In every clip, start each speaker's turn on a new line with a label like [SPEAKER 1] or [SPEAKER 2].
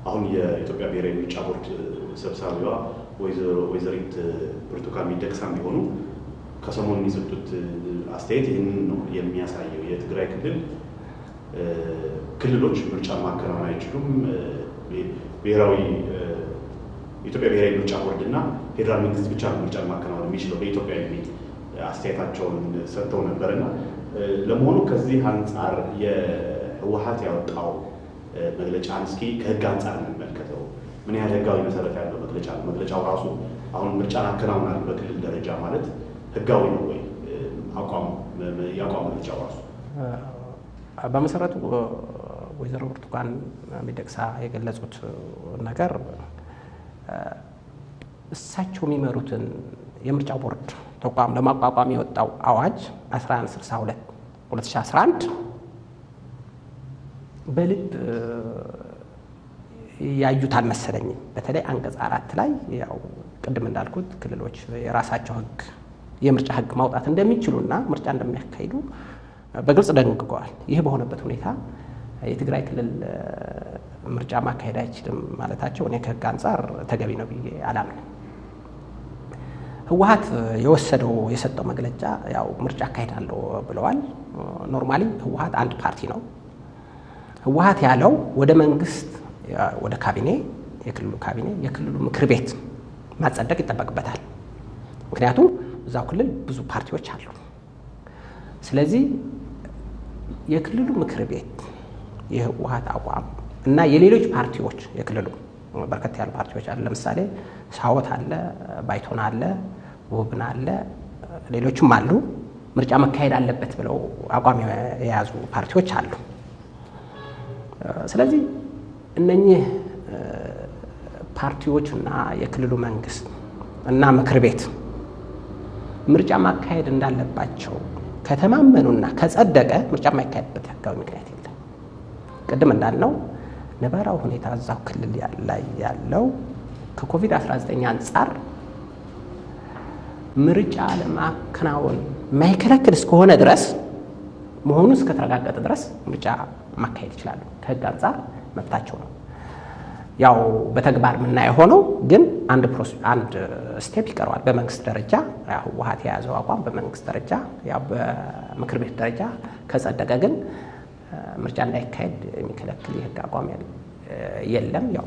[SPEAKER 1] አሁን የኢትዮጵያ ብሔራዊ ምርጫ ቦርድ ሰብሳቢዋ ወይዘሪት ብርቱካን ሚደቅሳም ቢሆኑ ከሰሞኑ የሰጡት አስተያየት ይህንን ነው የሚያሳየው። የትግራይ ክልል ክልሎች ምርጫ ማከናወን አይችሉም። ብሔራዊ የኢትዮጵያ ብሔራዊ ምርጫ ቦርድ እና ፌዴራል መንግስት ብቻ ነው ምርጫ ማከናወን የሚችለው በኢትዮጵያ የሚል አስተያየታቸውን ሰጥተው ነበር እና ለመሆኑ ከዚህ አንጻር የህወሀት ያወጣው መግለጫን እስኪ ከህግ አንጻር እንመልከተው። ምን ያህል ህጋዊ መሰረት ያለው መግለጫ ነው? መግለጫው ራሱ አሁን ምርጫን አከናውናል በክልል ደረጃ ማለት ህጋዊ ነው ወይ? አቋም የአቋም መግለጫው ራሱ
[SPEAKER 2] በመሰረቱ ወይዘሮ ብርቱካን ሚደቅሳ የገለጹት ነገር እሳቸው የሚመሩትን የምርጫ ቦርድ ተቋም ለማቋቋም የወጣው አዋጅ 1162 2011 በልብ ያዩት አልመሰለኝም። በተለይ አንቀጽ አራት ላይ ያው ቅድም እንዳልኩት ክልሎች የራሳቸው ህግ የምርጫ ህግ ማውጣት እንደሚችሉና ምርጫ እንደሚያካሂዱ በግልጽ ደንግገዋል። ይህ በሆነበት ሁኔታ የትግራይ ክልል ምርጫ ማካሄድ አይችልም ማለታቸው እኔ ከህግ አንጻር ተገቢ ነው ብዬ አላምንም። ህወሀት የወሰደው የሰጠው መግለጫ ያው ምርጫ አካሄዳለሁ ብለዋል። ኖርማሊ ህወሀት አንድ ፓርቲ ነው። ህወሀት ያለው ወደ መንግስት ወደ ካቢኔ የክልሉ ካቢኔ የክልሉ ምክር ቤት ማጸደቅ ይጠበቅበታል። ምክንያቱም እዛው ክልል ብዙ ፓርቲዎች አሉ። ስለዚህ የክልሉ ምክር ቤት የህወሀት አቋም እና የሌሎች ፓርቲዎች የክልሉ በርከት ያሉ ፓርቲዎች አሉ። ለምሳሌ ሳወት አለ፣ ባይቶና አለ፣ ውብን አለ፣ ሌሎችም አሉ። ምርጫ መካሄድ አለበት ብለው አቋም የያዙ ፓርቲዎች አሉ። ስለዚህ እነኚህ ፓርቲዎች እና የክልሉ መንግስት እና ምክር ቤት ምርጫ ማካሄድ እንዳለባቸው ከተማመኑና ከጸደቀ ምርጫ የማይካሄድበት ህጋዊ ምክንያት የለም። ቅድም እንዳልነው ነባራዊ ሁኔታ እዛው ክልል ላይ ያለው ከኮቪድ-19 አንጻር ምርጫ ለማከናወን የማይከለክል እስከሆነ ድረስ መሆኑ እስከተረጋገጠ ድረስ ምርጫ ማካሄድ ይችላሉ። ከህግ አንጻር መብታቸው ነው። ያው በተግባር የምናየው ሆነው ግን አንድ አንድ ስቴፕ ይቀረዋል። በመንግስት ደረጃ ህወሀት የያዘው አቋም በመንግስት ደረጃ ያው በምክር ቤት ደረጃ ከጸደቀ ግን ምርጫ እንዳይካሄድ የሚከለክል የህግ አቋም የለም። ያው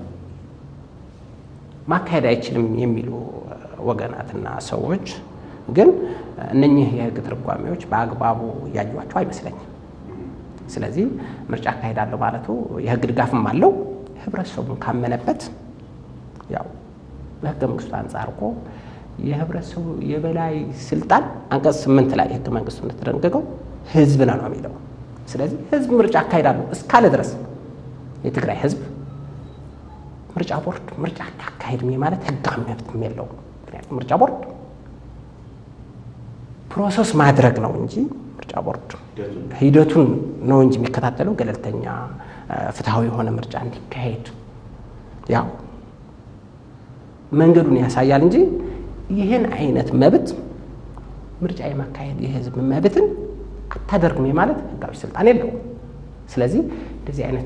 [SPEAKER 2] ማካሄድ አይችልም የሚሉ ወገናትና ሰዎች ግን እነኚህ የህግ ትርጓሜዎች በአግባቡ እያዩዋቸው አይመስለኝም። ስለዚህ ምርጫ አካሄዳለሁ ማለቱ የህግ ድጋፍም አለው። ህብረተሰቡን ካመነበት ያው በህገ መንግስቱ አንጻር እኮ የህብረተሰቡ የበላይ ስልጣን አንቀጽ ስምንት ላይ ህገ መንግስቱ እንደተደነገገው ህዝብ ነው ነው የሚለው። ስለዚህ ህዝብ ምርጫ አካሄዳለሁ እስካለ ድረስ የትግራይ ህዝብ ምርጫ ቦርድ ምርጫ አካሄድም ማለት ህጋዊ መብትም የለውም። ምክንያቱም ምርጫ ቦርድ ፕሮሰስ ማድረግ ነው እንጂ ምርጫ ቦርድ ሂደቱን ነው እንጂ የሚከታተለው ገለልተኛ ፍትሐዊ የሆነ ምርጫ እንዲካሄድ ያው መንገዱን ያሳያል እንጂ ይህን አይነት መብት ምርጫ የማካሄድ የህዝብ መብትን አታደርግም ማለት ህጋዊ ስልጣን የለውም። ስለዚህ እንደዚህ አይነት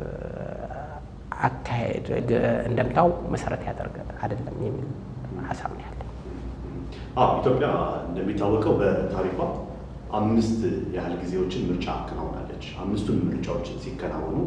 [SPEAKER 2] አካሄድ እንደምታው መሰረት ያደርግ አይደለም የሚል ሀሳብ ነው ያለ።
[SPEAKER 1] አዎ ኢትዮጵያ እንደሚታወቀው በታሪኳ አምስት ያህል ጊዜዎችን ምርጫ አከናውናለች። አምስቱን ምርጫዎች ሲከናወኑ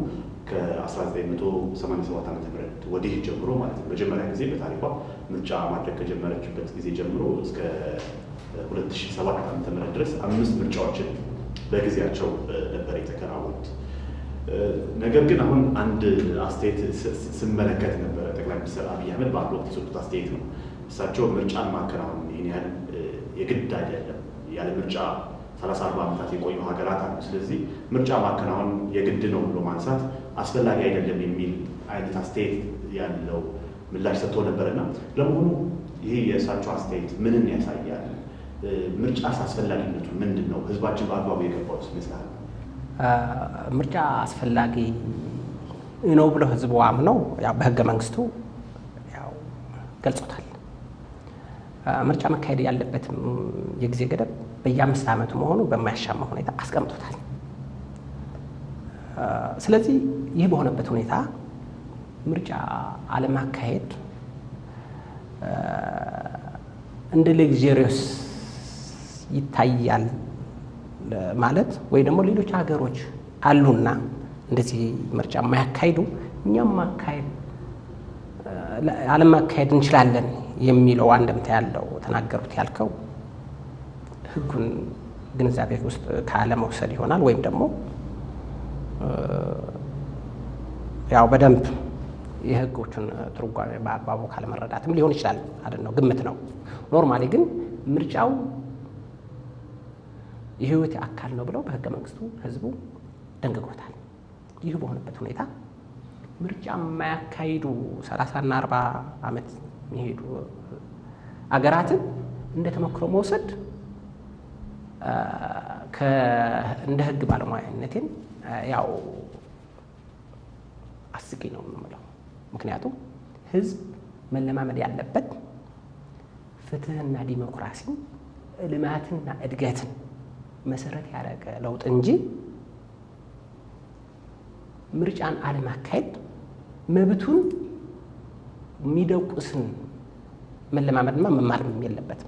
[SPEAKER 1] ከ1987 ዓ ም ወዲህ ጀምሮ ማለት ነው መጀመሪያ ጊዜ በታሪኳ ምርጫ ማድረግ ከጀመረችበት ጊዜ ጀምሮ እስከ 2007 ዓ ም ድረስ አምስት ምርጫዎችን በጊዜያቸው ነበር የተከናወኑት። ነገር ግን አሁን አንድ አስተያየት ስመለከት ነበረ። ጠቅላይ ሚኒስትር አብይ አህመድ በአንድ ወቅት የሰጡት አስተያየት ነው። እሳቸው ምርጫን ማከናወን ይህን ያህል የግድ አይደለም፣ ያለ ምርጫ ሰላሳ አርባ ዓመታት የቆዩ ሀገራት አሉ። ስለዚህ ምርጫ ማከናወን የግድ ነው ብሎ ማንሳት አስፈላጊ አይደለም የሚል አይነት አስተያየት ያለው ምላሽ ሰጥቶ ነበርና ለመሆኑ ይህ የእሳቸው አስተያየት ምንን ያሳያል? ምርጫስ አስፈላጊነቱ ምንድን ነው? ህዝባችን በአግባቡ የገባው ይመስላል?
[SPEAKER 2] ምርጫ አስፈላጊ ነው ብለው ህዝቡ አምነው ያው በህገ መንግስቱ ያው ገልጾታል። ምርጫ መካሄድ ያለበትም የጊዜ ገደብ በየአምስት ዓመቱ መሆኑ በማያሻማ ሁኔታ አስቀምጦታል። ስለዚህ ይህ በሆነበት ሁኔታ ምርጫ አለማካሄድ እንደ ሌግዜሪዮስ ይታያል ማለት ወይ ደግሞ ሌሎች ሀገሮች አሉና እንደዚህ ምርጫ የማያካሂዱ እኛም ማካሄድ አለማካሄድ እንችላለን የሚለው አንድምታ ያለው ተናገሩት ያልከው ሕጉን ግንዛቤ ውስጥ ካለመውሰድ ይሆናል ወይም ደግሞ ያው በደንብ የሕጎቹን ትርጓሜ በአግባቡ ካለመረዳትም ሊሆን ይችላል። አይደል ነው፣ ግምት ነው። ኖርማሊ ግን ምርጫው የህይወት አካል ነው ብለው በህገ መንግስቱ ህዝቡ ደንግጎታል። ይህ በሆነበት ሁኔታ ምርጫ የማያካሂዱ ሰላሳና አርባ ዓመት የሚሄዱ አገራትን እንደ ተሞክሮ መውሰድ እንደ ህግ ባለሙያነቴን ያው አስቂ ነው የምለው። ምክንያቱም ህዝብ መለማመድ ያለበት ፍትህና ዲሞክራሲን ልማትና እድገትን መሰረት ያደረገ ለውጥ እንጂ ምርጫን አለማካሄድ መብቱን የሚደቁስን መለማመድማ መማርም የለበትም።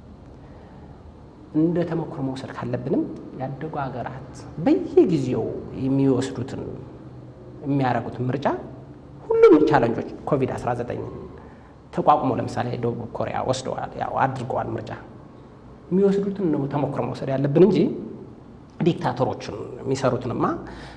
[SPEAKER 2] እንደ ተሞክሮ መውሰድ ካለብንም ያደጉ ሀገራት በየጊዜው የሚወስዱትን የሚያደርጉትን ምርጫ ሁሉም ቻለንጆች ኮቪድ-19 ተቋቁሞ ለምሳሌ ደቡብ ኮሪያ ወስደዋል፣ ያው አድርገዋል ምርጫ የሚወስዱትን ነው ተሞክሮ መውሰድ ያለብን እንጂ ዲክታተሮችን የሚሰሩትንማ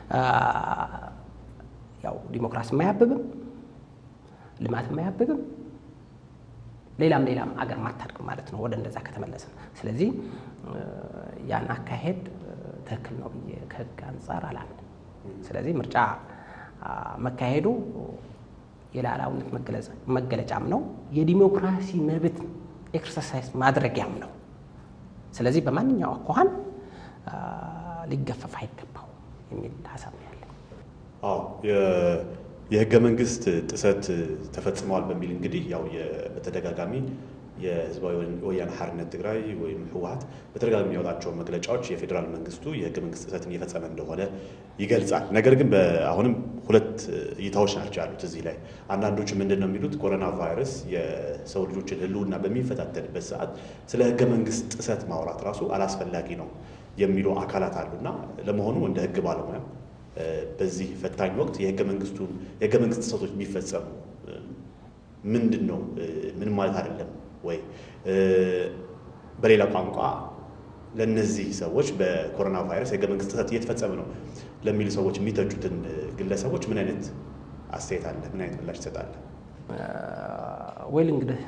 [SPEAKER 2] ያው ዲሞክራሲ የማያብብም ልማት የማያብብም ሌላም ሌላም አገር ማታድግ ማለት ነው፣ ወደ እንደዛ ከተመለስን። ስለዚህ ያን አካሄድ ትክክል ነው ብዬ ከህግ አንጻር አላምንም። ስለዚህ ምርጫ መካሄዱ የሉዓላዊነት መገለጫም ነው፣ የዲሞክራሲ መብት ኤክሰርሳይዝ ማድረጊያም ነው። ስለዚህ በማንኛው አኳኋን ሊገፈፍ አይገባው የሚል ሀሳብ ነው ያለኝ።
[SPEAKER 1] አዎ የህገ መንግስት ጥሰት ተፈጽመዋል በሚል እንግዲህ ያው በተደጋጋሚ የህዝባዊ ወያነ ሓርነት ትግራይ ወይም ህወሓት በተደጋጋሚ የሚያወጣቸው መግለጫዎች የፌዴራል መንግስቱ የህገ መንግስት ጥሰትን እየፈጸመ እንደሆነ ይገልጻል። ነገር ግን አሁንም ሁለት እይታዎች ናቸው ያሉት እዚህ ላይ። አንዳንዶቹ ምንድን ነው የሚሉት ኮሮና ቫይረስ የሰው ልጆችን ህልውና በሚፈታተንበት ሰዓት ስለ ህገ መንግስት ጥሰት ማውራት ራሱ አላስፈላጊ ነው የሚሉ አካላት አሉና ለመሆኑ እንደ ህግ ባለሙያ በዚህ ፈታኝ ወቅት የህገ መንግስቱን የህገ መንግስት ጥሰቶች የሚፈጸሙ ምንድን ነው ምን ማለት አይደለም ወይ? በሌላ ቋንቋ ለእነዚህ ሰዎች በኮሮና ቫይረስ የህገ መንግስት ጥሰት እየተፈጸመ ነው ለሚሉ ሰዎች የሚተቹትን ግለሰቦች ምን አይነት አስተያየት አለ? ምን አይነት ምላሽ ትሰጣለ?
[SPEAKER 2] ወይል እንግዲህ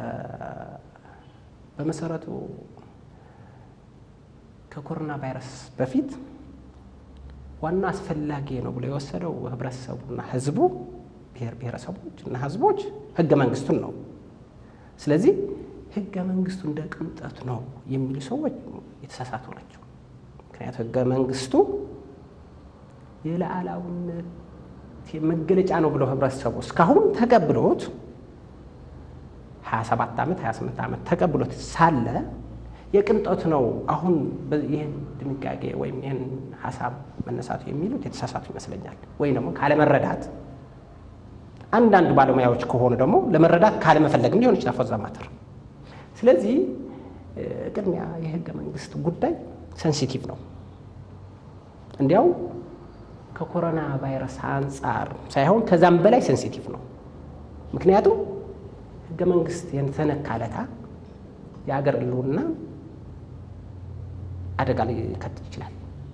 [SPEAKER 2] በመሰረቱ ከኮሮና ቫይረስ በፊት ዋና አስፈላጊ ነው ብሎ የወሰደው ህብረተሰቡና ህዝቡ ብሔር ብሔረሰቦች እና ህዝቦች ህገ መንግስቱን ነው። ስለዚህ ህገ መንግስቱ እንደ ቅንጠት ነው የሚሉ ሰዎች የተሳሳቱ ናቸው። ምክንያቱ ህገ መንግስቱ የሉዓላዊነት መገለጫ ነው ብለው ህብረተሰቡ እስካሁን ተቀብሎት 27 ዓመት 28 ዓመት ተቀብሎት ሳለ የቅንጦት ነው አሁን ይህን ድንጋጌ ወይም ይህን ሀሳብ መነሳቱ የሚሉት የተሳሳቱ ይመስለኛል። ወይም ደግሞ ካለመረዳት አንዳንድ ባለሙያዎች ከሆኑ ደግሞ ለመረዳት ካለመፈለግም ሊሆን ይችላል ፎዛ ማተር። ስለዚህ ቅድሚያ የህገ መንግስት ጉዳይ ሴንሲቲቭ ነው። እንዲያው ከኮሮና ቫይረስ አንጻር ሳይሆን ከዛም በላይ ሴንሲቲቭ ነው። ምክንያቱም ህገ መንግስት የተነካለታ የአገር ህልውና አደጋ ሊከት ይችላል።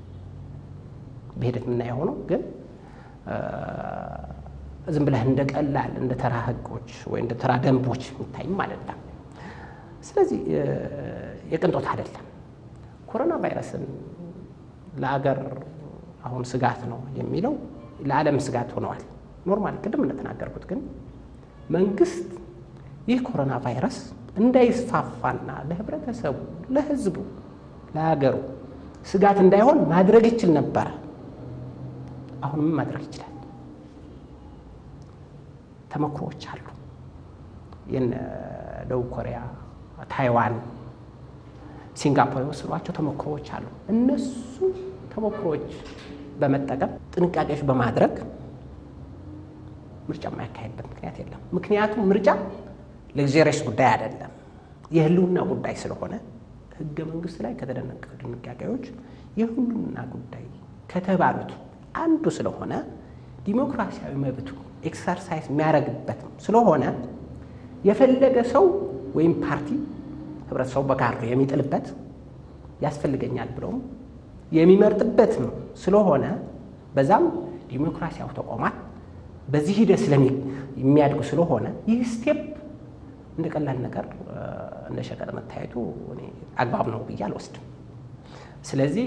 [SPEAKER 2] በሂደት የምናየው ሆኖ ግን ዝም ብለህ እንደ ቀላል እንደ ተራ ህጎች ወይ እንደ ተራ ደንቦች የሚታይም አይደለም። ስለዚህ የቅንጦት አይደለም። ኮሮና ቫይረስን ለአገር አሁን ስጋት ነው የሚለው ለዓለም ስጋት ሆነዋል። ኖርማል ቅድም እንደተናገርኩት ግን መንግስት ይህ ኮሮና ቫይረስ እንዳይስፋፋና ለህብረተሰቡ፣ ለህዝቡ፣ ለሀገሩ ስጋት እንዳይሆን ማድረግ ይችል ነበረ። አሁንም ማድረግ ይችላል። ተሞክሮዎች አሉ። የነ ደቡብ ኮሪያ፣ ታይዋን፣ ሲንጋፖር የወሰዷቸው ተሞክሮዎች አሉ። እነሱ ተሞክሮዎች በመጠቀም ጥንቃቄዎች በማድረግ ምርጫ የማያካሄድበት ምክንያት የለም። ምክንያቱም ምርጫ ለግዜሬስ ጉዳይ አይደለም፣ የህልውና ጉዳይ ስለሆነ ህገ መንግስት ላይ ከተደነቀ ድንጋጌዎች የህልውና ጉዳይ ከተባሉት አንዱ ስለሆነ ዲሞክራሲያዊ መብቱ ኤክሰርሳይዝ የሚያደርግበትም ስለሆነ የፈለገ ሰው ወይም ፓርቲ ህብረተሰቡ በካርዶ የሚጥልበት ያስፈልገኛል ብለውም የሚመርጥበትም ስለሆነ በዛም ዲሞክራሲያዊ ተቋማት በዚህ ሂደት የሚያድጉ ስለሆነ ይህ ስቴፕ እንደ ቀላል ነገር እንደ ሸቀጥ መታየቱ እኔ አግባብ ነው ብዬ አልወስድም። ስለዚህ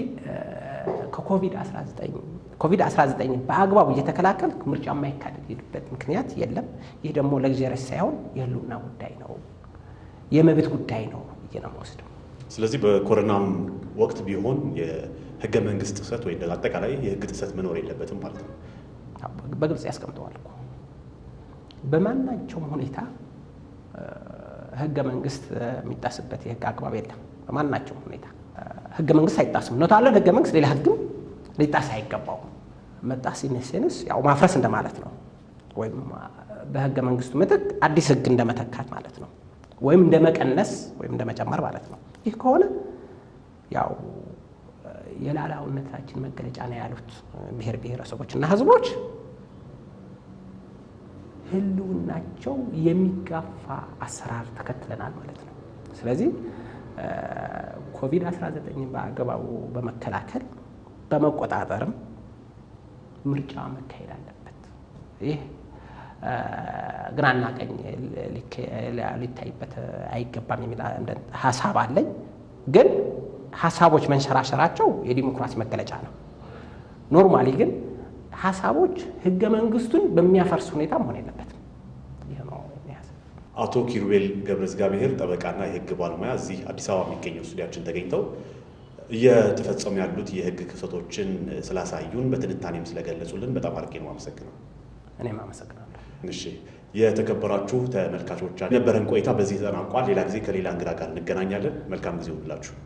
[SPEAKER 2] ከኮቪድ-19 በአግባቡ እየተከላከል ምርጫ የማይካሄድበት ምክንያት የለም። ይህ ደግሞ ለግዜረስ ሳይሆን የህልውና ጉዳይ ነው፣ የመብት ጉዳይ ነው ብዬ ነው የምወስደው።
[SPEAKER 1] ስለዚህ በኮሮናም ወቅት ቢሆን የህገ መንግስት ጥሰት ወይ አጠቃላይ የህግ ጥሰት መኖር የለበትም ማለት ነው።
[SPEAKER 2] በግልጽ ያስቀምጠዋል እኮ በማናቸውም ሁኔታ ህገ መንግስት የሚጣስበት የህግ አግባብ የለም። በማናቸውም ሁኔታ ህገ መንግስት አይጣስም። እውነታለን ህገ መንግስት ሌላ ህግም ሊጣስ አይገባውም። መጣስ ሲነሴንስ ያው ማፍረስ እንደማለት ነው፣ ወይም በህገ መንግስቱ ምትክ አዲስ ህግ እንደመተካት ማለት ነው፣ ወይም እንደ መቀነስ ወይም እንደ መጨመር ማለት ነው። ይህ ከሆነ ያው የላላውነታችን መገለጫ ነው ያሉት ብሔር ብሔረሰቦች እና ህዝቦች ህልውናቸው የሚጋፋ አሰራር ተከትለናል ማለት ነው። ስለዚህ ኮቪድ-19 በአግባቡ በመከላከል በመቆጣጠርም ምርጫ መካሄድ አለበት። ይህ ግራና ቀኝ ሊታይበት አይገባም የሚል ሀሳብ አለኝ። ግን ሀሳቦች መንሸራሸራቸው የዲሞክራሲ መገለጫ ነው። ኖርማሊ ግን ሀሳቦች ህገ መንግስቱን በሚያፈርስ ሁኔታ መሆን የለበትም። ይህ ነው
[SPEAKER 1] አቶ ኪሩቤል ገብረ እግዚአብሔር ጠበቃና የህግ ባለሙያ እዚህ አዲስ አበባ የሚገኘው ስቱዲያችን ተገኝተው እየተፈጸሙ ያሉት የህግ ክስተቶችን ስላሳዩን በትንታኔም ስለገለጹልን በጣም አድርጌ ነው አመሰግነው።
[SPEAKER 2] እኔም አመሰግናለሁ።
[SPEAKER 1] እሺ የተከበራችሁ ተመልካቾቻችን የነበረን ቆይታ በዚህ ተጠናቋል። ሌላ ጊዜ ከሌላ እንግዳ ጋር እንገናኛለን። መልካም ጊዜ ሁላችሁ